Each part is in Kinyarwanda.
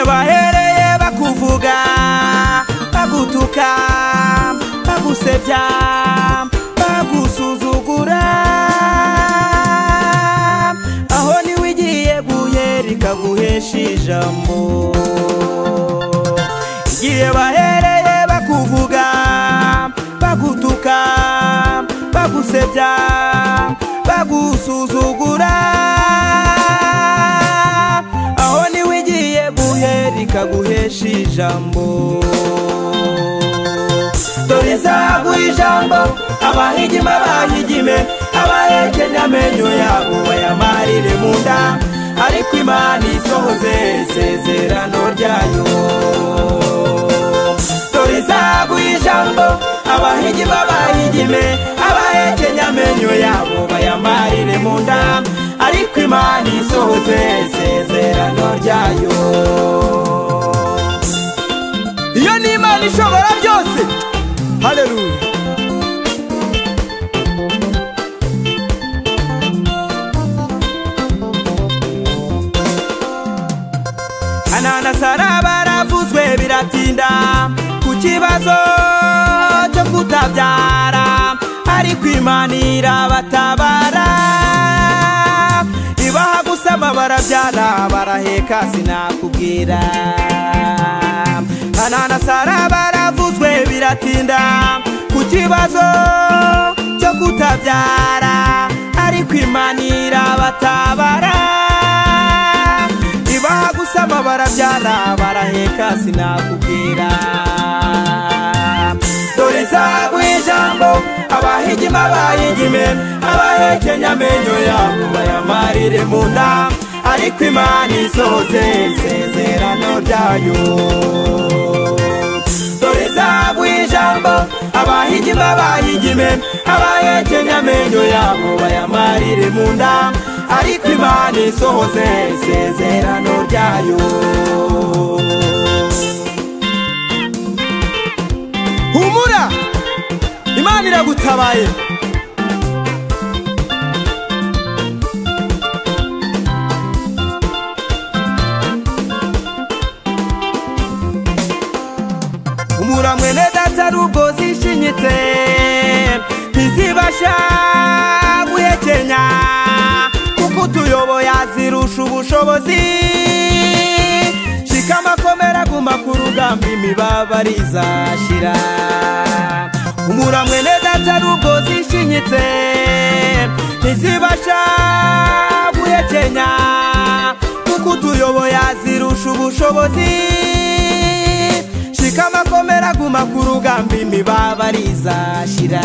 bahereye bakuvuga bagutuka bagusebya bagusuzugura aho niwe igiye guhera ikaguhesha ijambo igihe bahereye bakuvuga bagutuka bagusebya bagusuzugura aho niwe igiye guhera ikaguhesha ijambo dore izaguha ijambo abahigima bahigime abahekenya amenyo yabo bayamarire mu nda ariko imana isohoze isezerano ryayo dore izaguha ijambo abahigima bahigime abahekenya amenyo yabo bayamarire mu nda ariko imana isohoze isezerano ryayo iyo ni imana ishobora byose haleluya ananasara baravuzwe biratinda ku kibazo cyo kutabyara ariko imana irabatabara ibaha gusama barabyara baraheka sinakubwira ananasara baravuzwe biratinda ku kibazo cyo kutabyara ariko imana irabatabara ibaha gusama barabyara baraheka sinakubwira dore izaguha ijambo abahigima bayigime abahekenya amenyo yabo bayamarire mu nda ariko imana isohoze isezerano ryayo dore izaguha ijambo abahigima bayigime abahekenya amenyo yabo bayamarire mu nda ariko imana isohoze isezerano ryayo humura imana iragutabaye humura mwene data nubwo zishinyitse ntizibasha guhekenya kuko utuyoboye azirusha ubushobozi shika amakomera aguma ku rugamba imibabaro izashira umura mwene data nubwo zishinyitse ntizibasha guhekenya kuko utuyoboye azirusha ubushobozi shika amakomera aguma ku rugamba imibabaro izashira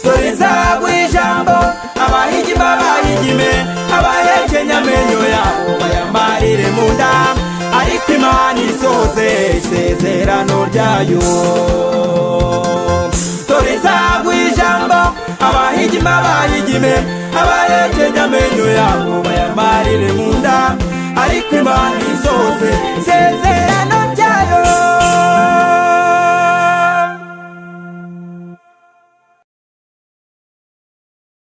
dore izaguha ijambo abahigima bahigime abahekenya amenyo yabo bayamarire mu nda ariko imana isohoze isezerano ryayo dore izaguha ijambo abahigima bahigime abahekenya amenyo yabo bayamarire mu nda ariko imana isohoze isezerano